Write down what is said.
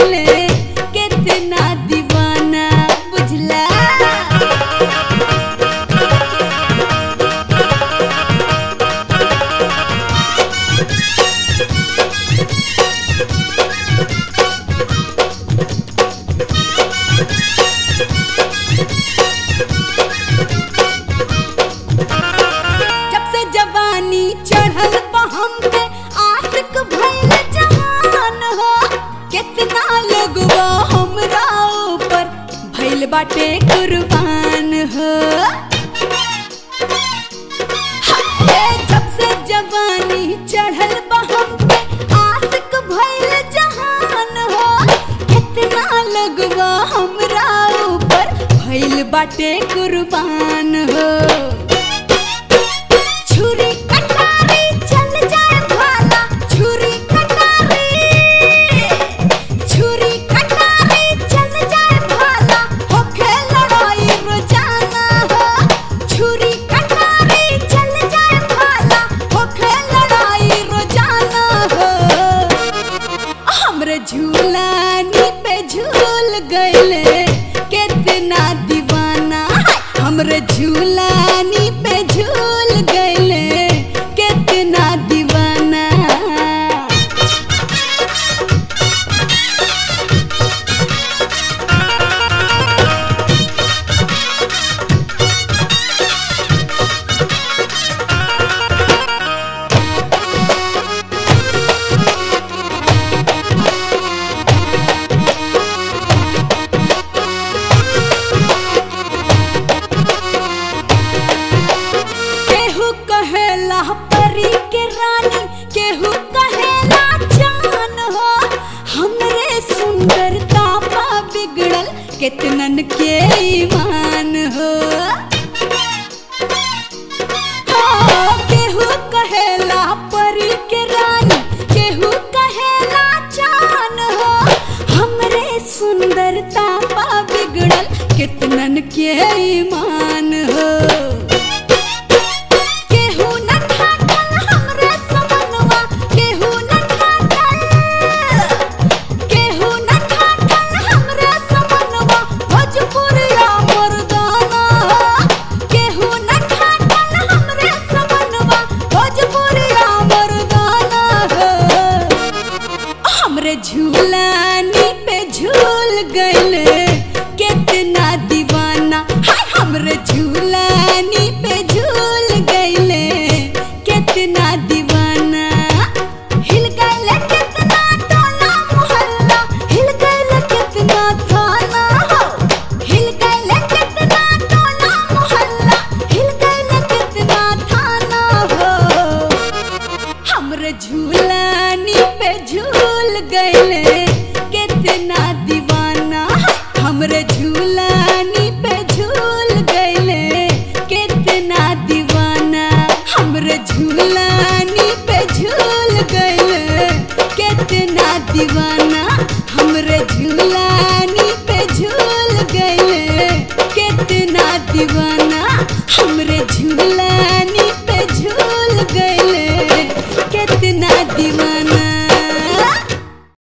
गईले कितना दीवाना बुझला जब से जवानी चढ़ल बा हम पे आशिक भइल जहान हो कितना लगवा हमरा ऊपर भइल बाटे कुर्बान हो हाय, जब से जवानी चढ़ल बा हम पे आशिक भइल जहान हो कितना लगवा हमरा ऊपर भइल बाटे कुर्बान हो छुरी कटारी चल जाए भाला छुरी कटारी छुरी कटारी चल जाए भाला होखे लड़ाई रोजाना हो छुरी कटारी चल जाए भाला होखे लड़ाई रोजाना हो हमरे झूलानी पे झूल गईले कितना दीवाना हाय, हमरे झूलानी पे झूल गईले कितना दीवाना केहू कहेला परी के रानी केहू कहेला जान हो हमरे सुंदरता पा बिगड़ल कितनन के ईमान हो हाँ, केहू कहेला परी के रानी केहू कहेला जान हो हमरे सुंदरता पा बिगड़ल कितनन के ईमान हो केहू न ठाकल हमरे समनवा केहू न ठाकल केहू न ठाकल हमरे समनवा भोजपुरिया मर्दाना केहू न ठाकल हमरे समनवा भोजपुरिया मर्दाना हमरे झूलानी पे झूल गईले कितना दीवाना हाय हमरे झूलानी पे झूल गईले कितना दीवाना हिल गईले कितना टोला मोहल्ला हिल गईले कितना थाना हो हिल गईले कितना टोला मोहल्ला हिल गईले कितना थाना हो हमरे झूलानी पे झूल गईले कितना दीवाना हमरे झूलानी पे झूल गईले कितना दीवाना हमरे झूलानी पे झूल गईले कितना दीवाना हमरे झूलानी पे झूल गईले कितना दीवाना हमरे झूलानी